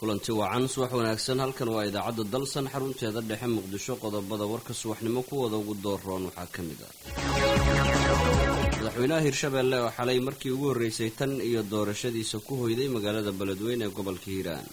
kulanti wacan subax wanaagsan halkan waa idaacadda dalsan xarunteeda dhexe muqdisho qodobada warka subaxnimo kuwada ugu dooroon waxaa ka mid ah madaxweynaha hirshabeelle oo xalay markii ugu horreysay tan iyo doorashadiisa ku hoyday magaalada beledweyne ee gobolka hiiraan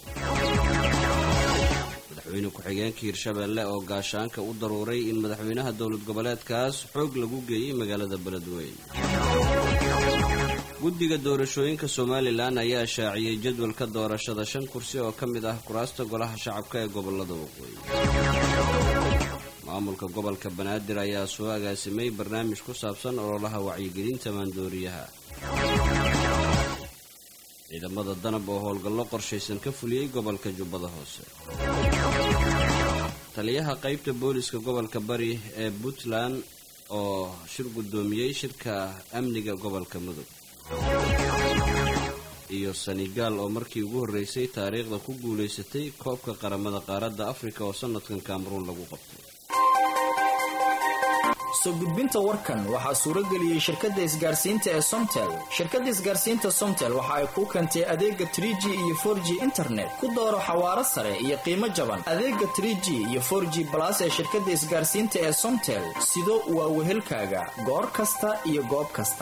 madaxweyne ku-xigeenka hirshabeelle oo gaashaanka u daruuray in madaxweynaha dowlad goboleedkaas xoog lagu geeyey magaalada beledweyne guddiga doorashooyinka somalilan ayaa shaaciyey jadwalka doorashada shan kursi oo ka mid ah kuraasta golaha shacabka ee gobolada waqooyi maamulka gobolka banaadir ayaa soo agaasimay barnaamij ku saabsan ololaha wacyigelinta maandooriyaha ciidamada danab oo howlgallo qorshaysan ka fuliyey gobolka jubbada hoose taliyaha qaybta booliska gobolka bari ee puntland oo shir guddoomiyey shirka amniga gobolka mudug iyo senegaal oo markii ugu horreysay taariikhda ku guulaysatay koobka qaramada qaaradda afrika oo sanadkan kameruun lagu qabtay soo gudbinta warkan waxaa suurageliyey shirkadda isgaarsiinta ee somtel shirkadda isgaarsiinta somtel waxa ay kuu keentay adeega trie g iyo for g internet ku dooro xawaaro sare iyo qiimo jaban adeega trie g iyo for g balas ee shirkadda isgaarsiinta ee somtel sido waa wehelkaaga goor kasta iyo goob kasta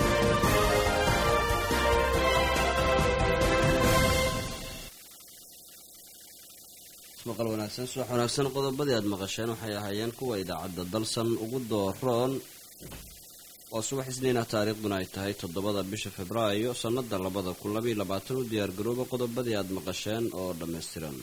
maqal wanaagsan subax wanaagsan qodobadii aad maqasheen waxay ahaayeen kuwa idaacadda dalsan ugu dooroon oo subax isniina taariikhduna ay tahay toddobada bisha februaayo sannada labada kun labaiyo labaatan u diyaargarooba qodobadii aad maqasheen oo dhammaystiran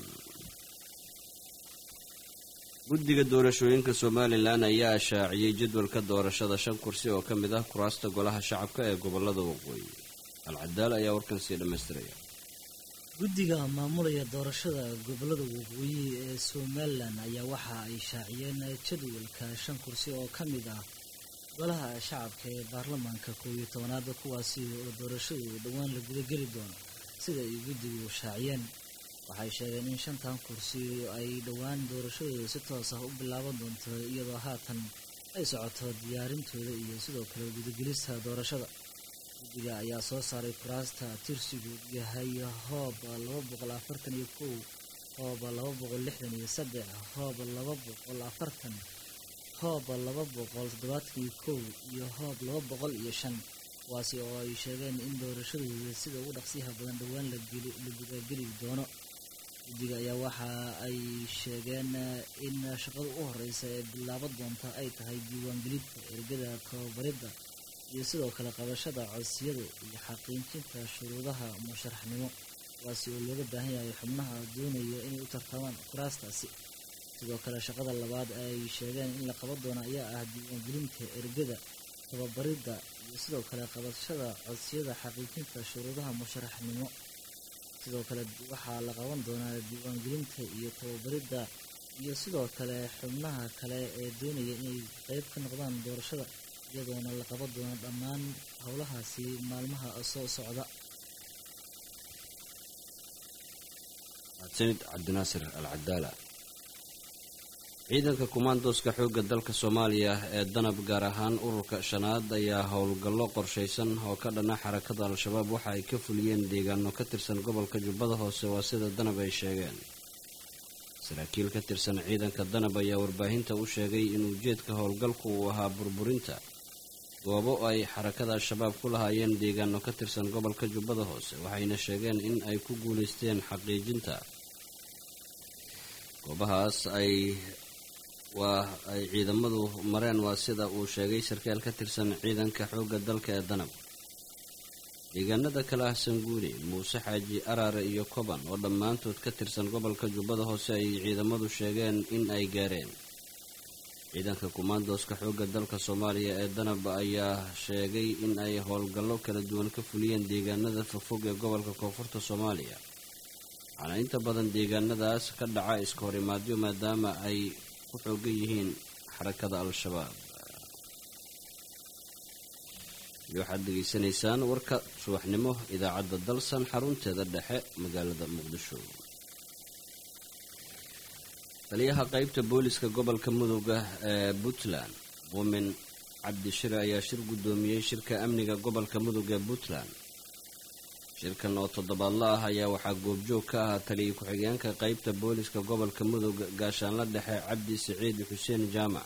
guddiga doorashooyinka somalilan ayaa shaaciyey jadwalka doorashada shan kursi oo ka mid ah kuraasta golaha shacabka ee gobolada waqooyi alcadaal ayaa warkan sii dhammaystiraya guddiga maamulaya doorashada gobolada waqooyi ee somalilan ayaa waxa ay shaaciyeen jadwalka shan kursi oo ka mid ah golaha shacabka ee baarlamaanka koob iyo tobanaada kuwaasi oo doorashadu dhowaan la gudageli doono sida ay guddigu shaaciyeen waxay sheegeen in shantan kursi ay dhowaan doorashadooda si toos ah u bilaaban doonto iyadoo haatan ay socoto diyaarintooda iyo sidoo kale gudagelista doorashada guddiga ayaa soo saaray kuraasta tirsigu yahay hoob laba boqol afartan iyo kow hoob laba boqol lixdan iyo saddex hoob laba boqol afartan hoob laba boqol toddobaatan iyo kow iyo hoob laba boqol iyo shan kuwaasi oo ay sheegeen in doorashadooda sida ugu dhaqsiyaha badan dhowaan la gudageli doono guddiga ayaa waxa ay sheegeen in shaqada u horeysa ee bilaaban doonta ay tahay diiwaangelinta ergada tababaridda iyo sidoo kale qabashada codsiyada iyo xaqiijinta shuruudaha musharaxnimo kuwaasi oo looga baahan yahay xubnaha doonaya inay u tartamaan kuraastaasi sidoo kale shaqada labaad ay sheegeen in la qaban doono ayaa ah diiwaangelinta ergada tababaridda iyo sidoo kale qabashada codsiyada xaqiijinta shuruudaha musharaxnimo sidoo kale waxaa la qaban doonaa diiwaangelinta iyo tababaridda iyo sidoo kale xubnaha kale ee doonaya inay qeyb ka noqdaan doorashada iyadoona la qaban doono dhammaan howlahaasi maalmaha soo socda mahadsanid cabdinaasir al cadaala ciidanka kumaandooska xoogga dalka soomaaliya ee danab gaar ahaan ururka shanaad ayaa howlgallo qorshaysan oo ka dhana xarakada al-shabaab waxa ay ka fuliyeen deegaano ka tirsan gobolka jubbada hoose waa sida danab ay sheegeen saraakiil ka tirsan ciidanka danab ayaa warbaahinta u sheegay in ujeedka howlgalku uu ahaa burburinta goobo ay xarakada al-shabaab ku lahaayeen deegaano ka tirsan gobolka jubbada hoose waxayna sheegeen in ay ku guulaysteen xaqiijinta goobahaas ay waa ay ciidamadu mareen waa sida uu sheegay sarkaal ka tirsan ciidanka xoogga dalka ee danab deegaanada kale ah sanguuni muuse xaaji araare iyo koban oo dhammaantood ka tirsan gobolka jubbada hoose ay ciidamadu sheegeen in ay gaareen ciidanka kumaandooska xoogga dalka soomaaliya ee danab ayaa sheegay in ay howlgallo kala duwan ka fuliyeen deegaanada fogfog ee gobolka koonfurta soomaaliya waxaana inta badan deegaanadaas ka dhaca iska hor imaadyo maadaama ay ku xoogan yihiin xarakada al-shabaab iyo waxaad degeysanaysaan warka subaxnimo idaacadda dalsan xarunteeda dhexe magaalada muqdisho taliyaha qaybta booliska gobolka mudooga ee puntland muumin cabdishire ayaa shir guddoomiyey shirka amniga gobolka mudug ee puntland shirkan oo toddobaadla ah ayaa waxaa goobjoog ka ahaa taliya ku-xigeenka qeybta booliska gobolka mudug gaashaanla dhexe cabdi siciid xuseen jaamac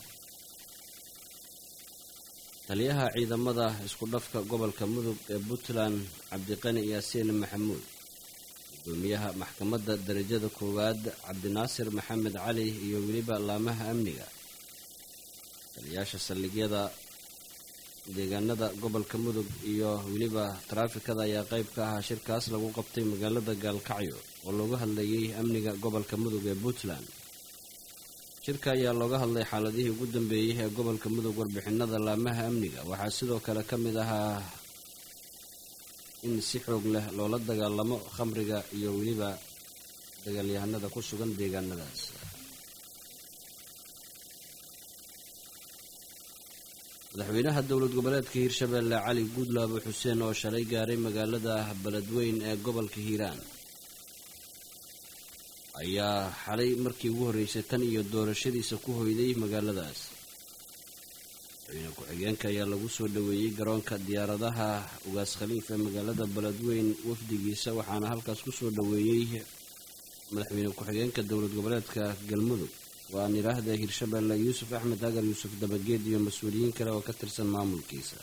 taliyaha ciidamada isku dhafka gobolka mudug ee puntland cabdiqani yaasiin maxamuud gudoomiyaha maxkamadda darajada koowaad cabdinaasir maxamed cali iyo weliba laamaha amniga taliyaasha saldhigyada deegaanada gobolka mudug iyo weliba taraafikada ayaa qayb ka ahaa shirkaas lagu qabtay magaalada gaalkacyo oo looga hadlayay amniga gobolka mudug ee puntland shirka ayaa looga hadlay xaaladihii ugu dambeeyey ee gobolka mudug warbixinada laamaha amniga waxaa sidoo kale ka mid ahaa in si xoog leh loola dagaalamo khamriga iyo weliba dagaalyahanada ku sugan deegaanadaas madaxweynaha dowlad goboleedka hiirshabeelle cali guudlaabo xuseen oo shalay gaaray magaalada beledweyn ee gobolka hiiraan ayaa xalay markii ugu horreysay tan iyo doorashadiisa ku hoyday magaaladaas madaxweyne ku-xigeenka ayaa lagu soo dhoweeyey garoonka diyaaradaha ugaas khaliif ee magaalada beledweyn wafdigiisa waxaana halkaas ku soo dhoweeyey madaxweyne ku-xigeenka dowlad goboleedka galmudug waa aan idhaahda hiirshabeelle yuusuf axmed agar yuusuf dabageed iyo mas-uuliyiin kale oo ka tirsan maamulkiisa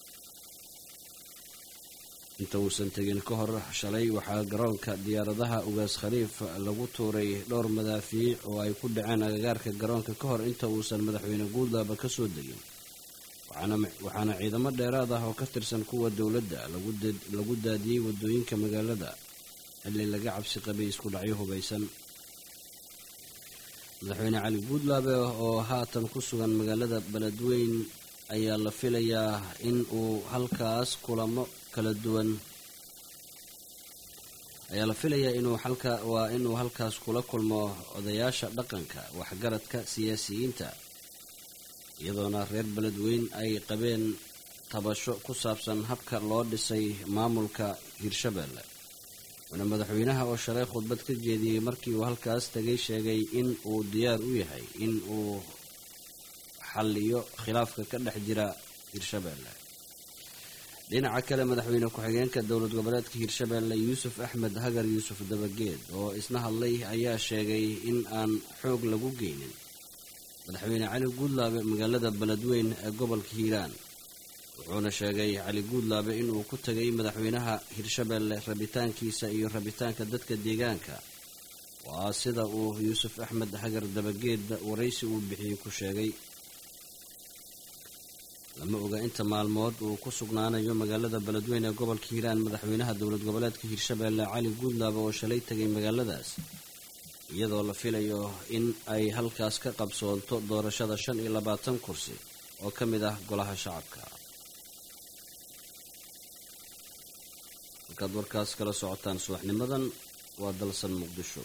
inta uusan tegin ka hor shalay waxaa garoonka diyaaradaha ugaas khaliif lagu tuuray dhowr madaafiic oo ay ku dhaceen agagaarka garoonka ka hor inta uusan madaxweyne guudlaaba ka soo degin waxaana ciidamo dheeraad ah oo ka tirsan kuwa dowladda lagu daadiyey waddooyinka magaalada xilli laga cabsi qabay isku dhacyo hubaysan madaxweyne cali guudlaabe oo haatan ku sugan magaalada beledweyn ayaa la filayaa in uu halkaas kulamo kala duwan ayaa la filayaa inuu halka waa inuu halkaas kula kulmo odayaasha dhaqanka waxgaradka siyaasiyiinta iyadoona reer beledweyn ay qabeen tabasho ku saabsan habka loo dhisay maamulka hiirshabeelle wuxuuna madaxweynaha oo shalay khudbad ka jeediyey markii uu halkaas tegay sheegay in uu diyaar u yahay in uu xalliyo khilaafka ka dhex jira hiirshabeelle dhinaca kale madaxweyne ku-xigeenka dowlad goboleedka hiirshabeelle yuusuf axmed hagar yuusuf dabageed oo isna hadlay ayaa sheegay in aan xoog lagu geynin madaxweyne cali guudlaabe magaalada beledweyn ee gobolka hiiraan wuxuuna sheegay cali guudlaabe inuu ku tegay madaxweynaha hiirshabeelle rabitaankiisa iyo rabitaanka dadka deegaanka waa sida uu yuusuf axmed hagar dabageed waraysi uu bixiyey ku sheegay lama oga inta maalmood uu ku sugnaanayo magaalada beledweyn ee gobolka hiiraan madaxweynaha dowlad goboleedka hiirshabeelle cali guudlaabe oo shalay tegay magaaladaas iyadoo la filayo in ay halkaas ka qabsoonto doorashada shan iyo labaatan kursi oo ka mid ah golaha shacabka markaad warkaas kala socotaan subaxnimadan waa dalsan muqdisho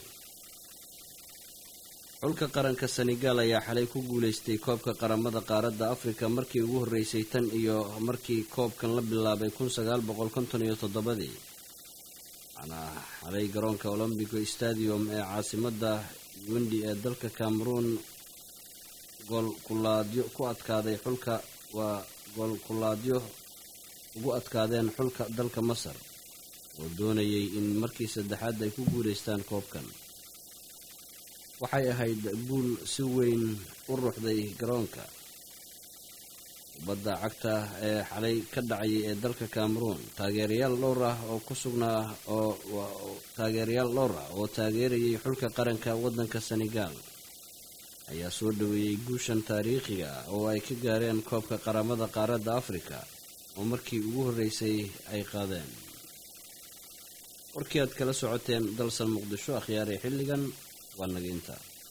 xulka qaranka senegaal ayaa xalay ku guulaystay koobka qaramada qaaradda afrika markii ugu horreysay tan iyo markii koobkan la bilaabay kun sagaal boqol konton iyo toddobadii waxaana xalay garoonka olombico stadium ee caasimadda wendi ee dalka cameroon goolkulaadyo ku adkaaday xulka waa goolkulaadyo ugu adkaadeen xulka dalka masar oo doonayay in markii saddexaad ay ku guulaystaan koobkan waxay ahayd guul si weyn u ruuxday garoonka kubadda cagta ee xalay ka dhacayay ee dalka cameroon taageerayaal dhowr ah oo ku sugnaa oo taageerayaal dhowr ah oo taageerayay xulka qaranka waddanka senegaal ayaa soo dhoweeyey guushan taariikhiga ah oo ay ka gaareen koobka qaramada qaaradda afrika oo markii ugu horreysay ay qaadeen warkii aad kala socoteen dalsan muqdisho akhyaaree xilligan waa naginta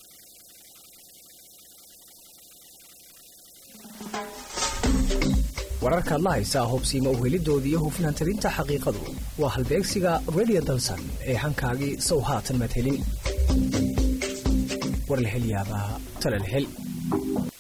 wararkaad la haysaa hobsiima uhelidooda iyo hufnaan talinta xaqiiqadu waa halbeegsiga redio dalsan ee hankaagii sow haatan madhelin war la hel yaabaa talal hel